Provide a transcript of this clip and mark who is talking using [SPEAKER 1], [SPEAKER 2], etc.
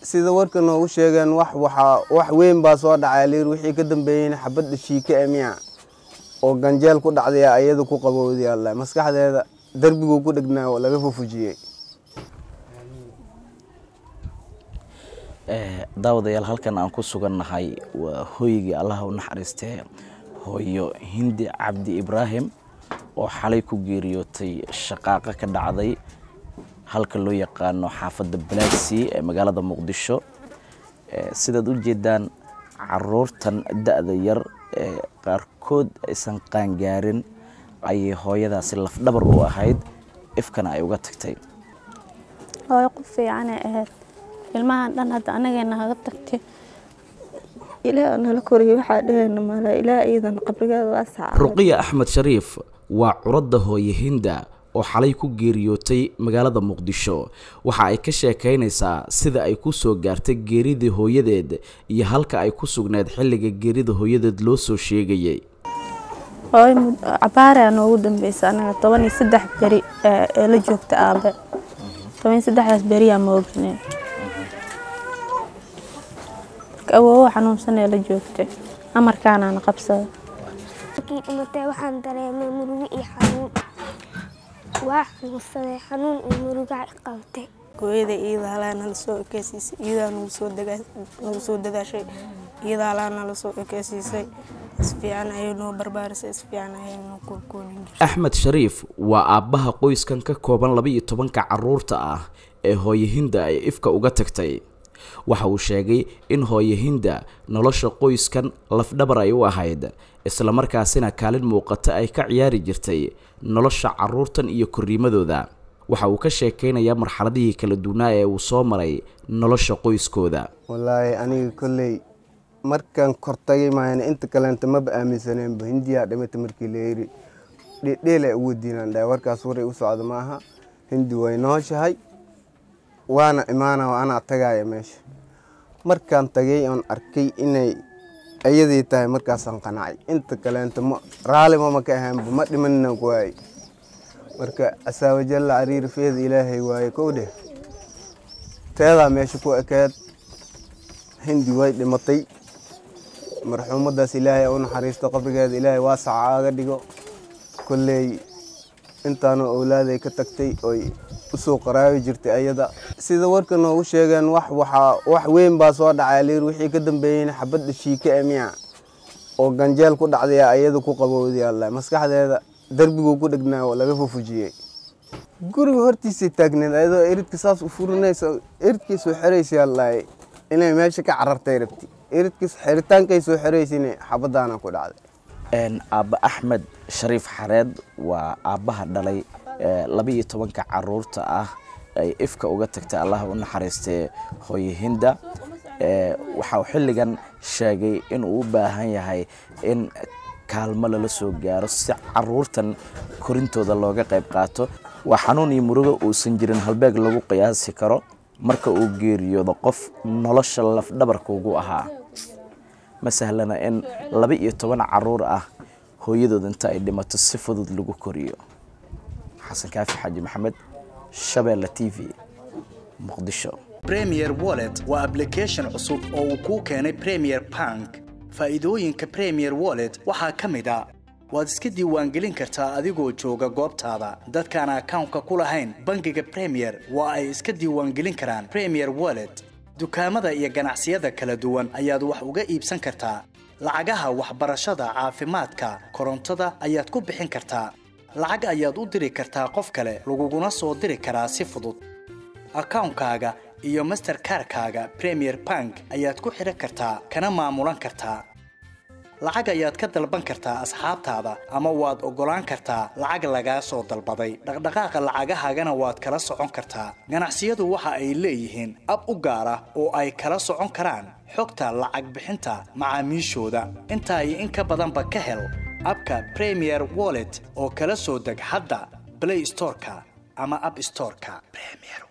[SPEAKER 1] sida warka noogu sheegeen wax waxaa wax weyn baa soo dhacay liir wixii ka dambeeyeyna xabadda shiike ee miya oo ganjeel ku dhacday ayada ku qabowday alla maskaxdeeda darbiguu ku dhegnaa oo laga fufujiyey
[SPEAKER 2] daawadayaal halkan aan ku sugannahay waa hooygii allaha u naxariistee hooyo hindi cabdi ibraahim oo xalay ku geeriyootay shaqaaqa ka dhacday halka loo yaqaano xaafadda balaagsii ee magaalada muqdisho sidaad u jeedaan caruurtan da-da yar ee qaarkood aysan qaangaarin ayay hooyadaasi lafdhabar u ahayd ifkana ay uga tagtay
[SPEAKER 3] hooyo qof fiicanay ahayd ilmahan dhan hadda anageena haga tagtay ilaah nala koriyo waxaa dhehayna mala ilaah iidan qabrigeeda waa saaca
[SPEAKER 2] ruqiya axmed shariif waa curadda hooye hinda oo xalay ku geeriyootay magaalada muqdisho waxa ay ka sheekaynaysaa sida ay ku soo gaartay geeridii hooyadeed iyo halka ay ku sugneed xilliga geerida hooyadeed loo soo sheegayay
[SPEAKER 3] hooyo cabaaraa noogu dambeysa anaga toban iyo saddex beri ee la joogta aabe toban iyo saddexdaas beriyaa moognee marka awoowo xanuunsan ee la joogtay amarkaanaana qabsada
[SPEAKER 4] markii dhimatay waxaan dareemay murugo iyo xanuun waa xanuunsaday xanuun iyo muruga qabtay
[SPEAKER 5] hooyada iyada halaa nala soo ekeysiisay iyadaa nagu soo nagu soo dadaashay iyada halaa nala soo ekeysiisay isfiican ayay noo barbaarisay isfiican ayay noo koolkoolin jirtay
[SPEAKER 2] axmed shariif waa aabbaha qoyskan ka kooban laba iyo tobanka caruurta ah ee hooye hinda ay ifka uga tagtay waxa uu sheegay in hooye hinda nolosha qoyskan lafdhabar ay u ahayd islamarkaasina kaalin muuqata ay ka ciyaari jirtay nolosha caruurtan iyo korriimadooda waxa uu ka sheekaynayaa marxaladihii kala duwanaa ee uu soo maray nolosha qoyskooda
[SPEAKER 1] wallaahi aniga kolley markaan kortagay maayana inta kaleenta maba aaminsaneenba hindiyaa dhimata markii la yiri dhedheela ugu diinaan dhahay warkaas waray u socda maaha hindi way nooshahay waana imaana anaa tagaaya meesha markaan tagay oon arkay inay ayadii tahay markaasaan qanacay inta kaleenta ma raali mama ka ahaanba ma dhimanina ku waayey marka asaawajalla cariiri feeda ilaahay waaye kow dheh teedaa meesha ku ekeed hindi way dhimatay marxuumadaas ilaahay u naxariisto qabrigeeda ilaahay waasaca aga dhigo kolley intaanu owlaaday ka tagtay oy usoo qaraabi jirtay ayada sida warka noogu sheegeen wax waxaa wax weyn baa soo dhacay liir wixii ka dambeeyeyna xabadda shiike ee miya oo ganjeel ku dhacday ayada ku qabowday alla maskaxdeeda darbiguu ku dhegnaa oo laga fufujiyey guriga hortiisay taagneed ayadoo eridka saas u furinaysa eridkay soo xeraysay allaay inay meesha ka carartay rabti eridkis xeritaankay soo xeraysayna xabadaana ku dhacday
[SPEAKER 2] aabba axmed shariif xareed waa aabbaha dhalay laba iyo tobanka caruurta ah ay ifka uga tagtay allaha u naxariistee hooye hinda waxa uu xilligan sheegay inuu u baahan yahay in kaalmo lala soo gaaro si caruurtan korintooda looga qayb qaato waa xanuun iyo murugo uusan jirin halbeeg lagu qiyaasi karo marka uu geeriyoodo qof nolosha lafdhabarka ugu ahaa ma sahlana in laba iyo toban caruur ah hooyadood inta ay dhimato si fudud lagu koriyo xasan kaafi xaaji maxamed shabeelle t v muqdisho
[SPEAKER 6] premier wallet waa application cusub oo uu kuu keenay premier bank faa'iidooyinka premier wallet waxaa ka mid a waad iska diiwaangelin kartaa adigoo jooga goobtaada dadkaan akawnka ku lahayn bangiga premier waa ay iska diiwaangelin karaan premier wallet dukaamada iyo ganacsiyada kala duwan ayaad wax uga iibsan kartaa lacagaha waxbarashada caafimaadka korontada ayaad ku bixin kartaa lacag ayaad u diri kartaa qof kale laguguna soo diri karaa si fudud akawnkaaga iyo masterkarkaaga premier bank ayaad ku xidhan kartaa kana maamulan kartaa lacag ayaad ka dalban kartaa asxaabtaada ama waad oggolaan kartaa lacag lagaa soo dalbaday dhaqdhaqaaqa lacagahaagana waad kala socon kartaa ganacsiyadu waxa ay leeyihiin ab u gaar ah oo ay kala socon karaan xogta lacag bixinta macaamiishooda intaa iyo in ka badanba ka hel abka premier wallet oo kala soo deg hadda blay storeka ama ab storeka